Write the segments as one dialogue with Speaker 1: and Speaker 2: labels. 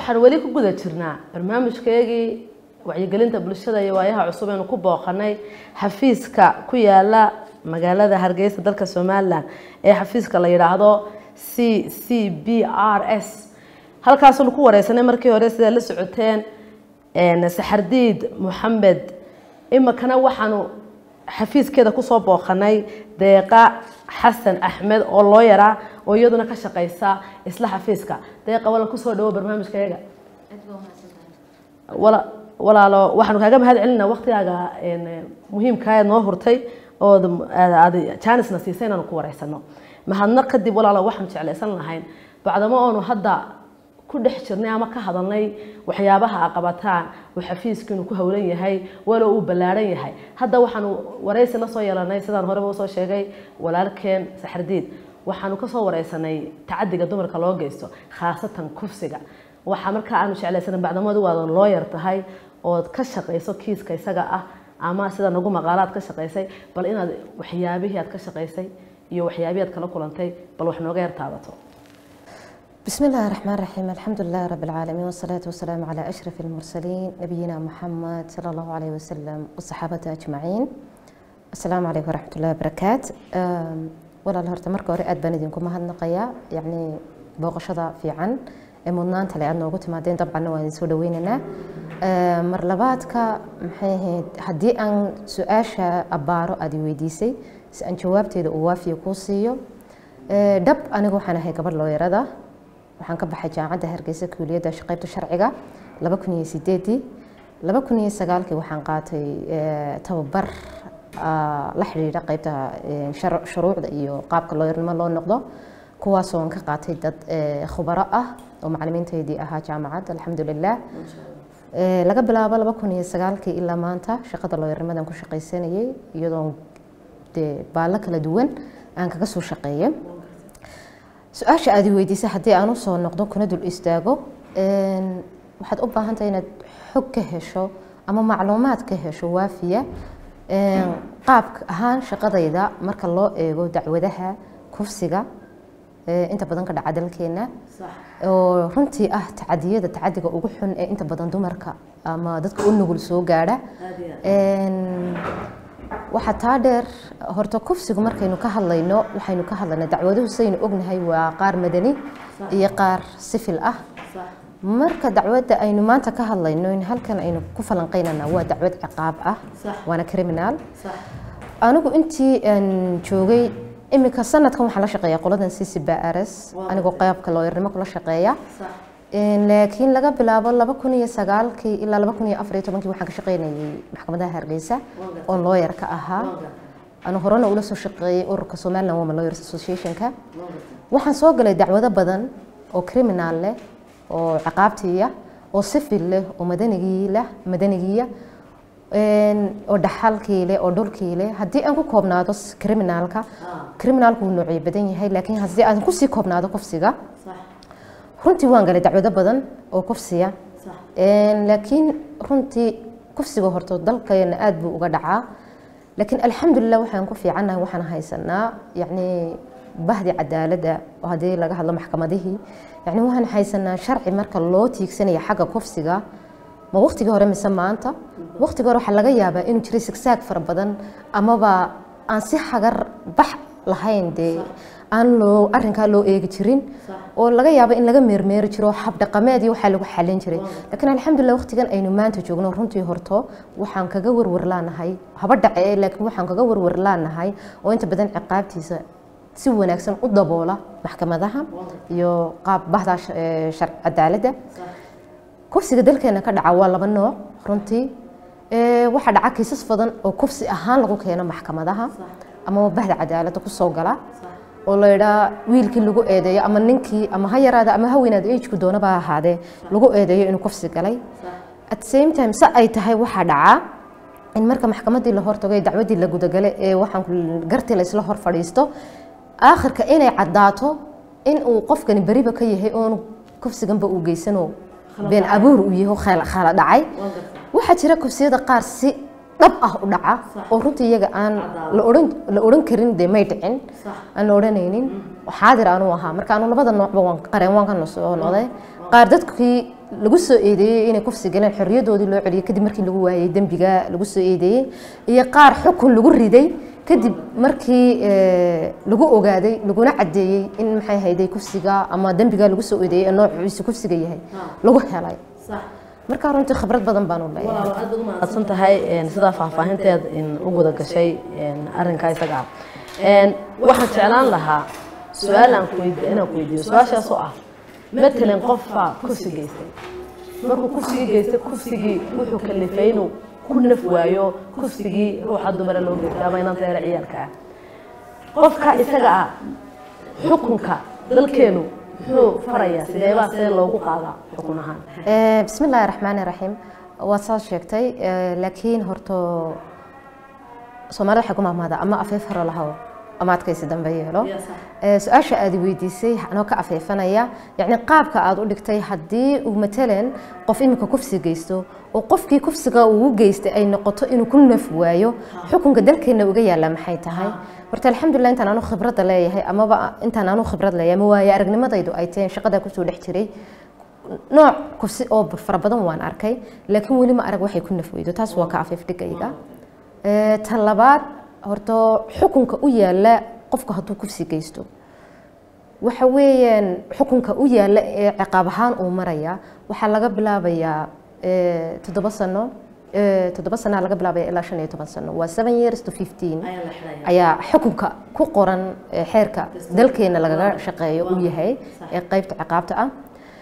Speaker 1: waxaan weli ku guda jirnaa barnaamijkeegii wacyigelinta bulshada iyo waayaha cusub aynu ku booqanay xafiiska ku yaala magaalada hargeysa dalka somalilan ee xafiiska la yidhaahdo c c b r s halkaasunu ku wareysanay markii hore sidaa la socoteen saxardiid moxamed imikana waxaanu xafiiskeeda kusoo booqanay deeqa xasan axmed oo loo yaraa oo iyaduna ka shaqeysa isla xafiiska deeqa wala kusoo dhawo barnaamijkayaga walaalo waxaanu kaaga mahad celinaa waktigaaga muhiimkaa noo hurtay oo aad janisna siisay inaanu ku wareysano mahadnaq kadib walaalo waxaanu jeclaysan lahayn bacdamo oonu hadda ku dhex jirnay ama ka hadalnay waxyaabaha a qabataan uu xafiiskiinu ku howlan yahay walo uu ballaaran yahay hadda waxaanu wareysi la soo yeelanay sidaan horeba usoo sheegay walaalkeen saxardiid waxaanu kasoo wareysanay tacadiga dumarka loo geysto khaasatan kufsiga waxaa markaa aanu jeclaysanay bacdamadu waadan loo yar tahay ood ka shaqayso kiiska isaga ah ama sida nagu maqaalaad ka shaqaysay bal inaad waxyaabihii aad ka shaqaysay iyo waxyaabihii aad kala kulantay bal wax nooga yar taabato
Speaker 2: بسم الله الرحمن الرحيم الحمد لله رب العالمين والصلاة والسلام على أشرف المرسلين نبينا محمد صلى الله عليه وسلم والصحابة أجمعين السلام عليكم ورحمة الله وبركاته ولا الهرت مركو رئاد بندينكم مهنقيا يعني بوغشدا في عن mudnaanta le aad noogu timaadeen dabcanna waan idin soo dhaweynaynaa mar labaadka maxay ahayd haddii aan su-aasha abbaaro aad i weydiisay si aan jawaabteeda uu waafiya kuu siiyo dhab anigu waxaan ahay gabadh looyarada waxaan ka baxay jaamacadda hargeysa kuuliyadda qaybta sharciga laba kun iyo sideedii laba kun iyo sagaalkii waxaan qaatay tababar la xidhiidha qaybta shuruucda iyo qaabka looyarnimo loo noqdo kuwaasoo aan ka qaatay dad khubaro ah oo macalimiintaydii ahaa jaamacad alxamdulilah laga bilaabo laba kun iyo sagaalkii ilaa maanta shaqada looyarnimadan ku shaqaysanayay iyadoo dee baallo kala duwan aan kaga soo shaqeeya su-aasha aad i weydiisay haddii aan usoo noqdo kuna dul istaago waxaad u baahan tahay inaad xog ka hesho ama macluumaad ka hesho waafiya qaabka ahaan shaqadayda marka loo eego dacwadaha kufsiga inta badan ka dhaca dalkeena oo runtii ah tacadiyada tacadiga ugu xun ee inta badan dumarka ama dadka u nugul soo gaadha waxaa taa dheer horta kufsigu markaynu ka hadlayno waxaynu ka hadlaynaa dacwaduhu saynu ognahay waa qaar madani iyo qaar sifil ah marka dacwadda aynu maanta ka hadlayno in halkan aynu ku falanqaynana waa dacwad ciqaab ah waana criminal anigu intii aan joogay iminka sanadkan waxaan la shaqeeyaa qoladan ccbrs anigoo qaybka looyarnimo kula shaqeeya laakiin laga bilaabo laba kun iyo sagaalkii ilaa laba kun iyo afar iyo tobankii waxaan ka shaqeynayay maxkamadaha hargeysa oo looyar ka ahaa anu horena ula soo shaqeeyay ururka somaliland women lawyers associationka waxaan soo galay dacwado badan oo criminal leh oo ciqaabtiiya oo sifil leh oo madanigii leh madanigiya oo dhaxalkii leh oo dhulkii leh haddii aan ku koobnaado criminalka criminalku wuu noocyo badan yahay laakiin haddii aan kusii koobnaado kufsiga runtii waan galay dacwado badan oo kufsiya laakiin runtii kufsiga horto dalkeena aad buu uga dhacaa laakiin alxamdulilah waxaan ku fiicannahay waxaan haysanaa yacni bahdi cadaaladda oo haddii laga hadlo maxkamadihii yacni waxaan haysanaa sharci marka loo tiigsanaya xagga kufsiga ma waqtigii hore mise maanta waqtigii hore waxaa laga yaabaa inuu jiray sigsaag fara badan amaba aan si hagar bax lahayn dee aan loo arrinkaa loo eegi jirin oo laga yaabo in laga meermeeri jiro hab dhaqameed iyo waxaa lagu xalin jiray laakiin alxamdulilah waqtigan aynu maanta joogno runtii horto waxaan kaga warwar laanahay haba dhace laakiin waxaan kaga warwar laanahay oo inta badan ciqaabtiisa si wanaagsan u daboola maxkamadaha iyo qaab bahda sharci cadaaladda kufsiga dalkeena ka dhaca waa laba nooc runtii waxaa dhaca kiisas badan oo kufsi ahaan lagu keeno maxkamadaha ama bahda cadaaladda kusoo gala oo la yidhaa wiilkii lagu eedeeyo ama ninkii ama ha yaraada ama ha weynaada ejku doonaba ahaadee lagu eedeeyo inuu kufsi galay at same time se ay tahay waxaa dhacaa in marka maxkamadii la hortago ee dacwadii la gudagale ee waxaan gartii laysla hor fadhiisto aakhirka inay caddaato in uu qofkani beriba ka yahay oonu kufsiganba uu geysanoo been abuur uu yaho khala dhacay waxaa jira kufsiyada qaar si dhab ah u dhaca oo runtii iyaga aan la odhan karin dee may dhicin aan la odhanaynin xaadir aanu ahaa marka anu labada noocba waan qareen waan ka soo noqday qaar dadkii lagu soo eedeeyey inay kufsi galeen xorriyadoodii loo celiyey kadib markii lagu waayey dembiga lagu soo eedeeyey iyo qaar xukun lagu riday kadib markii lagu ogaaday laguna caddeeyey in maxay hayday kufsiga ama dembiga lagu soo eedeeyey ee noociisa kufsiga yahay lagu helay marka runtii khibrad badan baan u leeyahay
Speaker 1: adsan tahay sidaa faahfaahinteed u guda gashay arrinkaa isaga ah waxaan jeclaan lahaa su-aal aan inaan ku weydiiyo su-aashaasoo ah matalan qofbaa kufsi geystay markuu kufsigii geystay kufsigii wuxuu kalifay inuu ku naf waayo kufsigii ruuxa dumara loo geystay ama inanta yara ciyaalka ah qofka isaga ah xukunka dalkeenu muxuu farayaa sideebaa see loogu qaadaa xukun ahaan
Speaker 2: bismi illaahi raxmaani raxiim waad saa sheegtay laakiin horto soomaalida waxay ku mahmahdaa ama afeef hore lahow ama adkaysi dambe yeelo su-aasha aad weydiisay anoo ka afeefanaya yacni qaabka aad u dhigtay haddii uu matalan qof iminka kufsi geysto oo qofkii kufsiga uu u geystay ay noqoto inuu ku naf waayo xukunka dalkeena uga yaalla maxay tahay horta alxamdulilah intaan anu khibradda leeyahay amaba intaan anu khibrad leeyahay ama waaye aragnimadaydu ay tahay shaqada kusoo dhex jiray nooc kufsi oo fara badan waan arkay laakiin weli ma arag waxay ku naf weydo taas waa ka afeef dhigayga ta labaad horta xukunka u yaala qofka hadduu kufsi geysto waxa weeyaan xukunka u yaala ee ciqaab ahaan uu maraya waxaa laga bilaabayaa toddoba sano toddoba sanaa laga bilaabaya ilaa shan iyo toban sano waa seven years to fifteen ayaa xukunka ku qoran xeerka dalkeena lagaga shaqeeyo uu yahay ee qeybta ciqaabta ah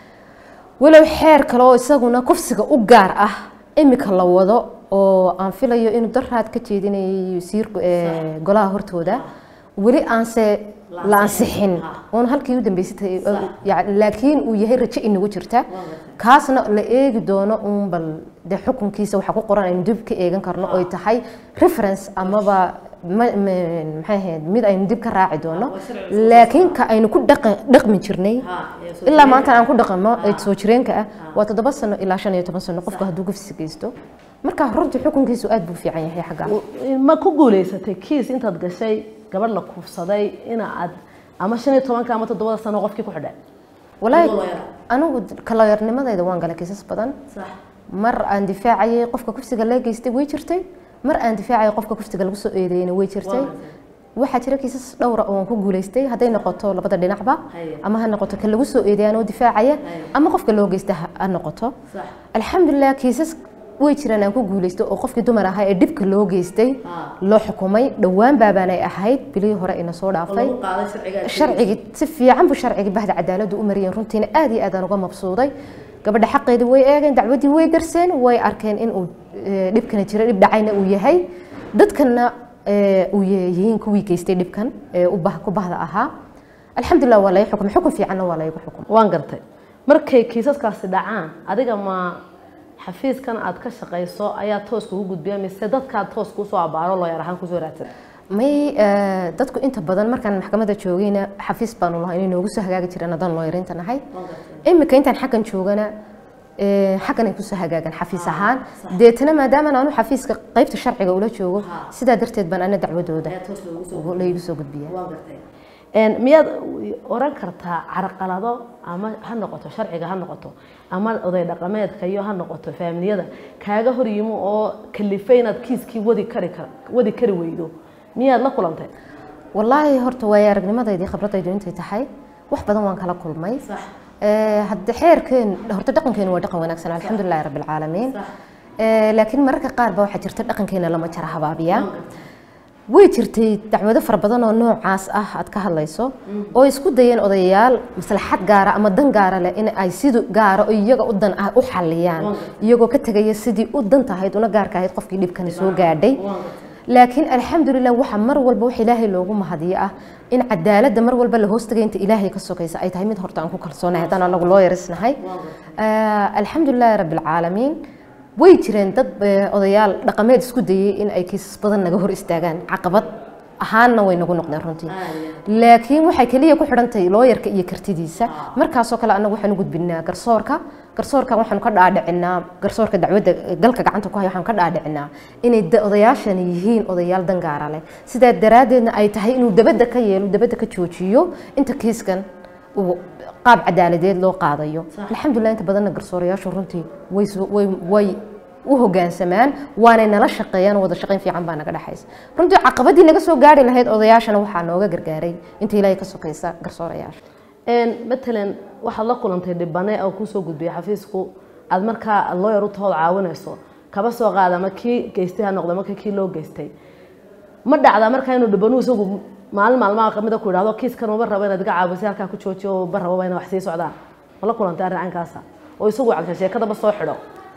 Speaker 2: walow xeer kale oo isaguna kufsiga u gaar ah imika la wado oo aan filayo inuu daraad ka jeedinayo wasiirku golaha hortooda weli aanse la ansixin oon halkii u dambeysatay laakiin uu yahay rajo inagu jirta kaasna la eegi doono uun bal de xukunkiisa waxaa ku qoran aynu dib ka eegan karno oy tahay reference amaba maxay ahayd mid aynu dib ka raaci doono laakiin ka aynu ku dhaqmi jirnay ilaa maanta aan ku dhaqano ee soo jireenka ah waa toddoba sano ilaa shan iyo toban sano qofka hadduu gufsi geysto marka runtii xukunkiisu aad buu fiican yahay xagga
Speaker 1: ma ku guuleysatay kiis intaad gashay gabadh la kuufsaday ina aad ama shan iyo tobanka ama toddobada sano qofkii ku xidhay
Speaker 2: walaahi anigu kaloyarnimadayda waan galay kiisas badan mar aan difaacayay qofka kufsiga la geystay way jirtay mar aan difaacayay qofka kufsiga lagu soo eedeeyna way jirtay waxaa jira kiisas dhowra oo aan ku guuleystay hadday noqoto labada dhinacba ama ha noqoto ka lagu soo eedeeya anoo difaacaya ama qofka loo geysta ha noqoto alxamdulilah kiisas way jiraan aan ku guuleystay oo qofkii dumar ahaa ee dhibka loo geystay loo xukumay dhowaan baabaanay ahayd bilihii hore ina soo dhaafay sharcigii si fiican buu sharcigii bahda cadaaladdu u mariyeen runtiina aad iyo aad aan uga mabsuuday gabadha xaqeedii way eegeen dacwaddii way darseen way arkeen in uu dhibkana jira dhib dhacayna uu yahay dadkana uu yihiin kuwii geystay dhibkan ee ku bahda ahaa alxamdulilah waa laga xukumay xukun fiicanna waa laygu xukumay
Speaker 1: waan gartay markay kiisaskaasi dhacaan adiga ma xafiiskan aad ka shaqayso ayaa toos kugu gudbiya mise dadkaad toos kusoo abaaro loo yar ahaan kusoo raadsan
Speaker 2: may dadku inta badan markaan maxkamadda joogayna xafiis baanu lahay inay noogu soo hagaagi jireen haddaan looyarinta nahay imika intaan xaggan joogana xaggan ay kusoo hagaagan xafiis ahaan deetana maadaama aanu xafiiska qaybta sharciga ula joogo sidaa darteed baan ana dacwadooda laygu soo gudbiya
Speaker 1: miyaad oran kartaa carqalado ama ha noqoto sharciga ha noqoto ama oday dhaqameedka iyo ha noqoto faamiliyada kaaga hor yimo oo kalifay inaad kiiskii wadi kari wadi kari weydo miyaad la kulantay
Speaker 2: wallaahi horta waaya aragnimadaydi khibradaydu intay tahay wax badan waan kala kulmay hadda xeerkeen horta dhaqankeenu waa dhaqan wanaagsan alxamdulilahi rabbi alcaalamiin laakiin mararka qaar ba waxaa jirta dhaqankeena lama jara habaabiya way jirtay dacwado fara badan oo noocaas ah aad ka hadlayso oo isku dayeen odayaal maslaxad gaara ama dan gaara leh in ay sidu gaara oo iyaga u dan ah u xaliyaan iyagoo ka tegaya sidii u dan tahayd una gaarka ahayd qofkii dhibkani soo gaadhay laakiin alxamdulilah waxa mar walba wax ilaahay loogu mahadiyo ah in cadaaladda mar walba la hoostagay inta ilaahay ka sokaysa ay tahay mid horta aan ku kalsoonahay haddaan anagu loo yarisnahay alxamdulilahi rabbi alcaalamiin way jireen dad odayaal dhaqameed isku dayay in ay kiisas badan naga hor istaagaan caqabad ahaanna way nagu noqdeen runtii laakiin waxay keliya ku xidhantahay looyarka iyo kartidiisa markaasoo kale annagu waxaan u gudbinaa garsoorka garsoorkan waxaanu ka dhaadhicinaa garsoorka dacwadda galka gacanta ku haya waxaanu ka dhaadhicinaa inay odayaashani yihiin odayaal dangaara leh sidaa daraaddeedna ay tahay inuu dabadda ka yeelo dabadda ka joojiyo inta kiiskan uu qaab cadaaladeed loo qaadayo alxamdulilah inta badanna garsoorayaashu runtii way soo- way way u hogaansamaan waanay nala shaqeeyaan wada shaqayn fiican baa naga dhexaysa runtii caqabadii naga soo gaari lahayd odayaashana waxaa nooga gargaaray inta ilaahay ka sokaysa garsoorayaasha
Speaker 1: Een, matalan waxaad la kulantay dhibane oo kusoo gudbiyay xafiisku aad markaa lawyer u tahood caawinayso kaba soo qaada ama kii geystay ha noqdo marka kii loo geystay ma dhacdaa markaa inuu dhibanu isagu maalin maalmaha kamida ku idhahdo kiiskan uma rabo inaad iga caawisay halkaa ku joojiyo oo ma rababa ina wax sii socdaan ma la kulantay arrin caynkaasa oo isagu cagta sheekadaba soo xidho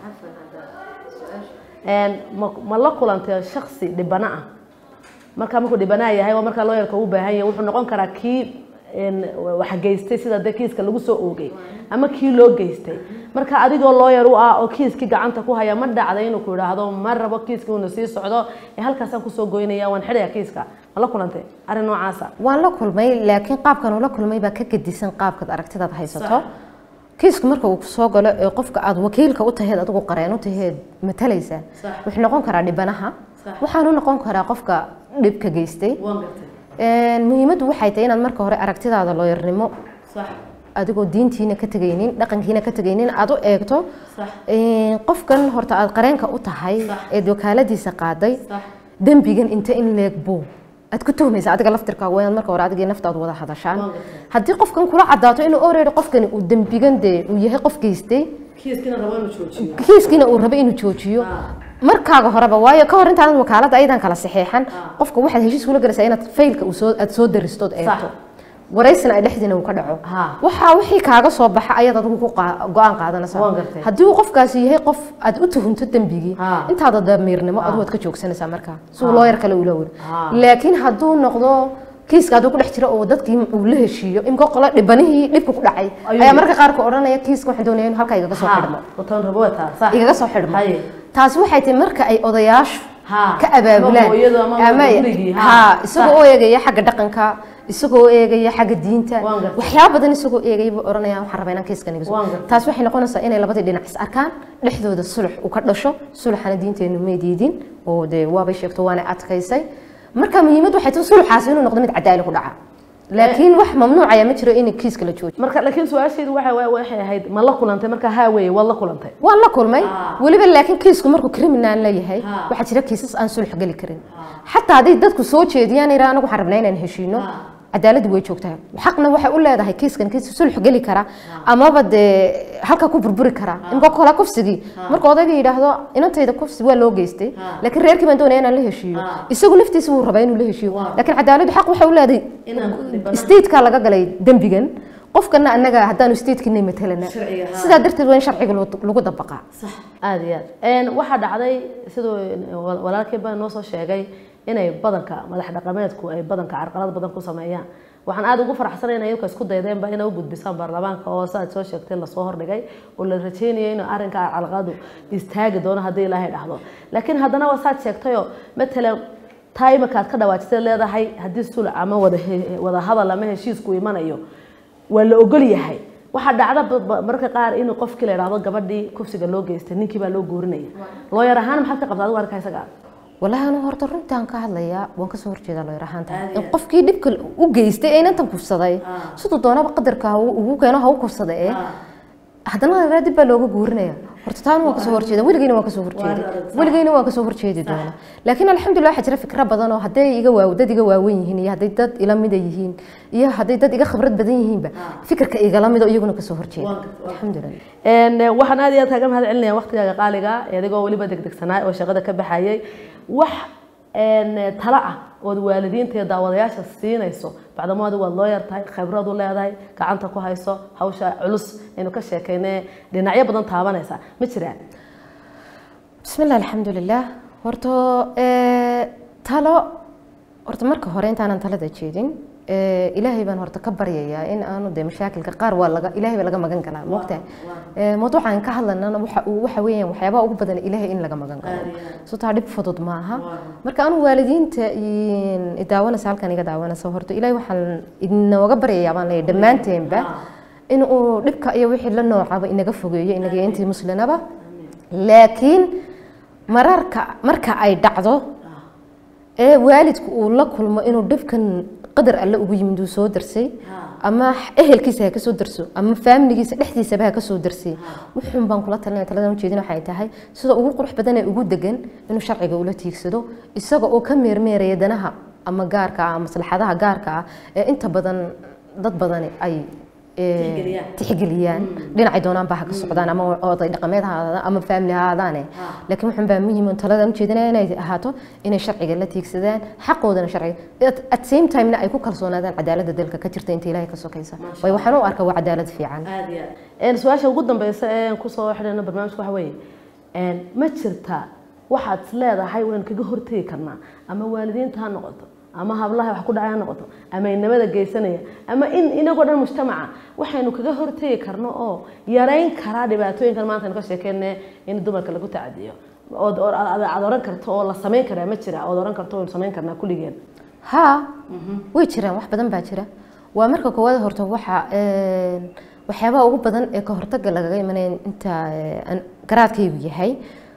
Speaker 1: Een, ma ma la kulantay shaksi dhibana ah markaa markuu dhibanaa yahay waa markaa looyarka u baahan yahay wuxuu noqon karaa kii een, wax geystay sida dee kiiska lagu soo oogay ama kii loo geystay marka adigoo looyar u ah oo kiiskii gacanta ku haya ma dhacday inuu ku idhaahdo ma rabo kiiskii uuna sii socdo ee halkaasaan kusoo goynaya waan xidhaya kiiska ma la kulantay arrin noocaasa
Speaker 2: waan la kulmay laakiin qaabkan ula kulmay baa ka gedisan qaabkaad aragtidaad haysato kiisku marka uu soo galo ee qofka aad wakiilka u taheed adigu qareen u taheed matalaysa wuxuu noqon karaa dhibanaha waxaanu noqon karaa qofka dhibka geystay
Speaker 1: waan gartay
Speaker 2: Een, muhiimaddu waxay tahay inaad marka hore aragtidaada looyarnimo
Speaker 1: sax
Speaker 2: adigoo diintiina ka tegaynin dhaqankiina ka tegaynin aad u eegto
Speaker 1: sax
Speaker 2: Een, qofkan horta aad qareenka u tahay
Speaker 1: Sax.
Speaker 2: eed wakaaladiisa qaaday
Speaker 1: sax
Speaker 2: dembigan inta in leeg buu aad ku tuhmaysa adiga laftirkaaga waa inaad marka hore adigii naftaad wada hadashaan
Speaker 1: Waa gartay.
Speaker 2: haddii qofkan kula cadaato inuu already qofkani uu dembigan dee uu yahay qof geystay
Speaker 1: kiiskiina rabo inuu joojiyo
Speaker 2: kiiskiina uu rabo inuu joojiyo markaaga horeba waayo ka hor intaanad wakaaladda ayadan kala saxeexan qofka waxaad heshiis kula galaysaa inaad faylka uu soo aad soo daristood eegto waraysina ay dhexdiina uu ka dhaco
Speaker 1: Ha.
Speaker 2: waxaa wixii kaaga soo baxa ayaad adigu ku qaa- go-aan qaadanaysaa
Speaker 1: Waan gartay.
Speaker 2: haddii uu qofkaasi yahay qof aad u tuhunto dembigii
Speaker 1: Ha.
Speaker 2: intaada damiirnimo adigu waad ka joogsanaysaa markaa si uu looyar kale ula weri
Speaker 1: Ha.
Speaker 2: laakiin hadduu noqdo kiiska hadduu ku dhex jiro oo dadkii uu la heshiiyo imka qolo dhibanihii dhibka ku dhacay
Speaker 1: Ayuu
Speaker 2: ayaa
Speaker 1: yidhi.
Speaker 2: marka qaarka odhanaya kiiska waxaan doonaya inuu halkaa igaga soo xidhmo
Speaker 1: watan rabo wataa sax
Speaker 2: igaga soo xidhmo
Speaker 1: Haye.
Speaker 2: taasi waxay tahay marka ay odayaashu
Speaker 1: Ha.
Speaker 2: ka abaabulaan
Speaker 1: Ama hooyadu ama
Speaker 2: ama
Speaker 1: gurigii, ha.
Speaker 2: ha isagoo
Speaker 1: Sax.
Speaker 2: oo eegaya xagga dhaqanka isagoo eegaya xagga diinta
Speaker 1: Waan gartay.
Speaker 2: waxyaaba badan isagoo eegaya buu oranaya waxaan rabaa inaan kiiskan iga soo
Speaker 1: Waan gartay.
Speaker 2: taasi waxay noqonaysaa inay labadii dhinac is arkaan dhexdooda sulux uu ka dhasho suluxana diinteenu may diidin oo dee waabay sheegto waana adkaysay marka muhiimad waxay tahay suluxaasi inuu noqdo mid cadaali ku dhaca laakiin wax mamnuucaya ma jiro in kiiska la joojiyo
Speaker 1: marka laakiin su-aasheedu waxa wa- waxay ahayd ma la kulantay marka haa weeye waad la kulantay
Speaker 2: waan la kulmay weliba laakiin kiisku markuu criminal la yahay
Speaker 1: Ha.
Speaker 2: waxaa jira kiisas aan sulx geli karin xataa hadday dadku soo jeediyaan iraa anagu waxaan rabnaa inaan heshiino cadaaladdu way joogtaa xaqna waxay u leedahay kiiskan kiis sulx geli kara amaba dee halka ku burburi kara imka kala kufsigii marka odayga yidhaahdo inantayda kufsi waa loo geystay laakiin reerkii baan doonaya inaan la heshiiyo isagu naftiisa wuu rabaa inuu la heshiiyo laakiin cadaaladdu xaq waxay u leedahay
Speaker 1: Inaan dhibanaha-
Speaker 2: stateka laga galay dembigan qofkana annaga haddaanu statekinay matalana
Speaker 1: Sharciga, ha.
Speaker 2: sidaa darteed waa in sharciga loo- lagu dabaqaa
Speaker 1: sax aada iyo aad waxaa dhacday siduu wal- walaalkii baa noo soo sheegay inay badanka madax dhaqameedku ay badanka carqalad badan ku sameeyaan waxaan aada ugu faraxsanay inay iyagu isku daydeenba inay u gudbisaan baarlamaanka oo saaad soo sheegtay lasoo hordhigay oo la rajeynayay inuu arrinka carqaladu istaagi doono haddii ilaahay dhahdo laakiin haddana waa saad sheegtayoo matalan taa imika aad ka dhawaajisay leedahay haddii sulc ama wada he- wada hadal ama heshiisku imanayo waa la ogol yahay waxaa dhacda ba- ba- mararka qaar inuu qofkii la idhaahdo gabadhii kufsiga loo geystay ninkii baa loo goorinaya looyar ahaan maxaad ka qabta adigu arkaa isaga
Speaker 2: walahi anu horta runtaan ka hadlayaa waan kasoo horjeedaa looyar ahaanta in qofkii dhibka u geystay ee inantan kufsaday siduu doonaba qadarka ha u- ugu keeno ha u kufsada ee haddana la dib baa looga guurinaya horta taana waan kasoo horjeeda weligeyna waan kasoo horjeedi weligeyna waan kasoo horjeedi doona laakiin alxamdulilah waxaa jira fikra badan oo hadday iga waaw dad iga waawen yihiin iyo hadday dad ila mida yihiin iyo hadday dad iga khibrad badan yihiinba fikirka igala mido iyaguna kasoo horjeeda alxamdulilah
Speaker 1: Een, eh, waxaan aad iyo aad kaaga mahad celinaya waqtigaaga qaaliga ah, adigoo weliba degdegsanaa oo shaqada ka baxayay wax een, eh, talo ah ood waalidiinta iyo daawadayaasha siinayso bacdamo adigu waad loo yartahay khibrad u leedahay gacanta ku hayso hawsha culus aynu ka sheekaynay dhinacyo badan taabanaysa ma jiraan
Speaker 2: bismi illah alxamdulilah horta ee, talo horta marka hore intaanan talada jeedin ee, ilaahay baan horta ka baryayaa in aanu dee mashaakilka qaar waa laga ilaahay baa laga magan galaa moogtahay Ee, mawduucan ka hadlanana waxa uu waxa weeyaan waxyaabaha ugu badan ilaahay in laga magan galo so taa dhib fudud maaha marka anu waalidiinta in- i daawanaysa halkan iga daawanaysa horta ilaahay waxaan inooga baryayaa baan leeyahay dhammaanteenba in uu dhibka iyo wixii la noocaba inaga fogeeyo inaga iyo intii muslinaba laakiin mararka marka ay dhacdo ee waalidku uu la kulmo inuu dhibkan qadar alle ugu yimid uu soo darsay ama ehelkiisa ha kasoo darso ama faamiligiisa dhexdiisaba ha kasoo darsiye wuxuun baan kula talinaya taladan ujeedin waxay tahay sida ugu qurux badan ee ugu degan inuu sharciga ula tiigsado isaga oo ka meermeeraya danaha ama gaarka ah ama maslaxadaha gaarka ah ee inta badan dad badani ay tixgeliyaan dhinacay doonaan baa ha ka socdaan ama oday dhaqameed ha ahaadaan ama faamili ha ahaadaane laakiin waxun baa muhiim oo taladan ujeedinaya inay ahaato inay sharciga la tiigsadaan xaqoodana sharciga at same timena ay ku kalsoonaadaan cadaaladda dalka ka jirta inta ilaahay ka sokaysa way waxaan u arkaa waa cadaalad fiican
Speaker 1: su-aasha ugu dambeysa ee kusoo xidhayno barnaamijka waxa weeye ma jirta waxaad is leedahay waan kaga hortegi karnaa ama waalidiinta ha noqoto ama hablaha wax ku dhacay ha noqoto ama inamada geysanaya ama in inagoo dhan mujtamaca waxaynu kaga hortegi karno oo yarayn karaa dhibaatooyinkan maanta aynu ka sheekeyne in dumarka lagu tacadiyo ood aad oran karto oo la samayn karaa ma jira ood oran karto waynu samayn karnaa kulligeen
Speaker 2: ha way jiraan wax badan baa jira waa marka koowaad horta waxa waxyaabaha ugu badan ee ka hortaga lagaga imanaya inta garaadkaygu yahay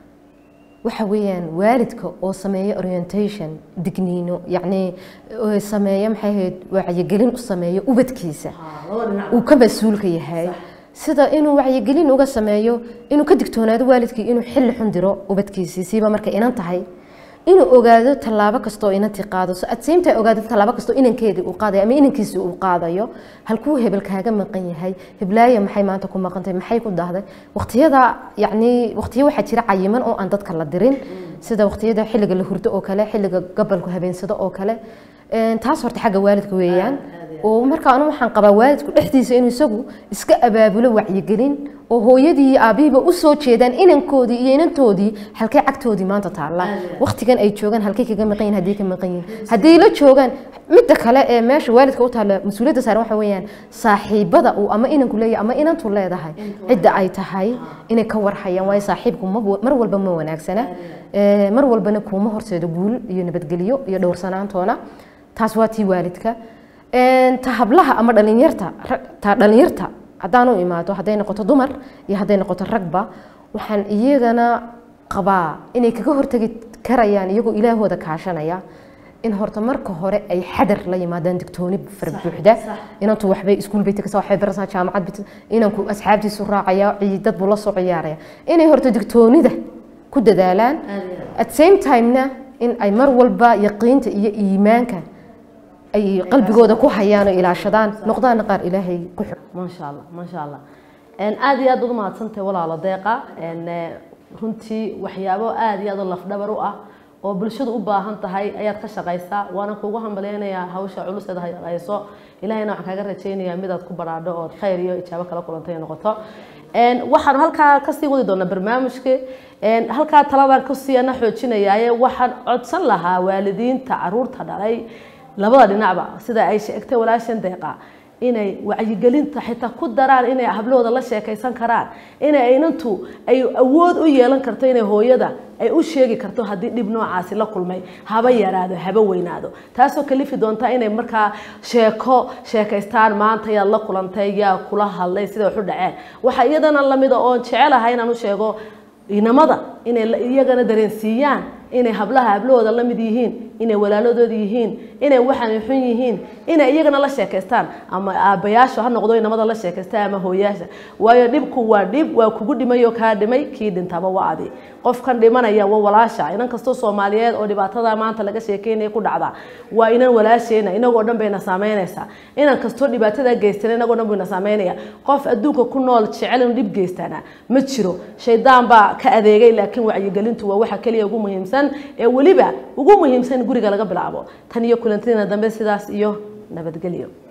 Speaker 2: waxa weeyaan waalidka oo sameeya orientation digniino yacni sameeya maxay ahayd wacyigelin u sameeyo ubadkiisa uu ka mas-uulka yahay sida inuu wacyigelin uga sameeyo inuu ka digtoonaado waalidkii inuu xilli xun diro ubadkiisii siiba markay inan tahay inuu ogaado tallaabo kastoo inantii qaado adseymta ogaado tallaabo kastoo inankeedii uu qaadayo ama inankiisii uu qaadayo halkuu hebel kaaga maqan yahay heblaaya maxay maanta ku maqantay maxay ku dahday waqtiyada yacni waqtiyo waxaa jira cayiman oo aan dadka la dirin sida waqtiyada xilliga la hurdo oo kale xilliga gabalku habeensado oo kale taas horta xagga waalidka weeyaan oo marka anu waxaan qabaa waalidku dhexdiisa inuu isagu iska abaabulo wacyigelin oo hooyadii iyo aabihiiba u soo jeedaan inankoodii iyo inantoodii halkay cagtoodii maanta taalla waqtigan ay joogaan halkay kaga maqan yihin haddii ka maqan yihin haddii la joogaan midda kale ee meesha waalidka u taalla mas-uuliyadda saaran waxa weeyaan saaxiibada uu ama inanku leeyahay ama inantu leedahay cidda ay tahay inay ka warhayaan waayo saaxiibku mar walba ma wanaagsana mar walbana kuuma horseedo guul iyo nabadgelyo iyo dhowrsanaantoona taas waa tii waalidka ta hablaha ama dhalinyarta ta dhalinyarta haddaan u imaado hadday noqoto dumar iyo hadday noqoto ragba waxaan iyagana qabaa inay kaga hortegi karayaan iyagoo ilaahooda kaashanaya in horta marka hore ay xadar la yimaadaan digtooni fara buuxda inantu waxbay iskuul bay tegaysaa waxbay baraysaa jaamacad bay inanku asxaabtiisu raacaya dad buu la soo ciyaaraya inay horta digtoonida ku dadaalaan at same timena in ay mar walba yaqiinta iyo iimaanka ay qalbigooda ku hayaan oo ilaashadaan noqdaana qaar ilaahay ku xig
Speaker 1: maasha allah maasha allah aada iyo aad baad umahadsantahay walaalo deeqa runtii waxyaabo aada iyo aad oo lafdhabar u ah oo bulshadu u baahan tahay ayaad ka shaqaysaa waana kuugu hambalyeynayaa hawsha culus eed hayso ilahayna waxaan kaaga rajaynayaa midaad ku baraadho ood khayr iyo ijaabo kala kulantay ay noqoto waxaanu halkaa kasii wadi doonaa barnaamijka halkaa taladan kusiiyana xoojinayaaye waxaan codsan lahaa waalidiinta caruurta dhalay labada dhinacba sida ay sheegtay walaashan deeqa inay wacyigelinta xitaa ku daraan inay hablahooda la sheekaysan karaan inay inantu ay awood u yeelan karto inay hooyada ay u sheegi karto haddii dhib noocaasi la kulmay haba yaraado haba weynaado taasoo kalifi doonta inay markaa sheeko sheekaystaan maanta yaad la kulantay yaa kula hadlay sida waxu dhaceen waxaa iyadana lamida oon jecelahay inaan u sheego inamada inay iyagana dareensiiyaan inay hablaha hablahooda la mid yihiin inay walaaladooda yihiin inay waxaan xun yihiin inay iyagana la sheekaystaan ama aabbayaasha ha noqdo inamada la sheekaystaan ama hooyaasha waayo dhibku waa dhib waa kugu dhimayoo kaa dhimay kii dhintaba waa adi qofkan dhimanaya waa walaasha inan kastoo soomaaliyeed oo dhibaatada maanta laga sheekeynaya ku dhacda waa inan walaasheena inagoo dhan bayna saameynaysaa inan kastoo dhibaatada geystana inagoo dhan bayna saameynaya qof adduunka ku nool jecel inuu dhib geystana ma jiro shaydaan baa ka adeegay laakiin wacyigelintu waa waxa keliya ugu muhiimsan ee weliba ugu muhiimsan guriga laga bilaabo tan iyo kulantiina dambe sidaas iyo nabadgelyo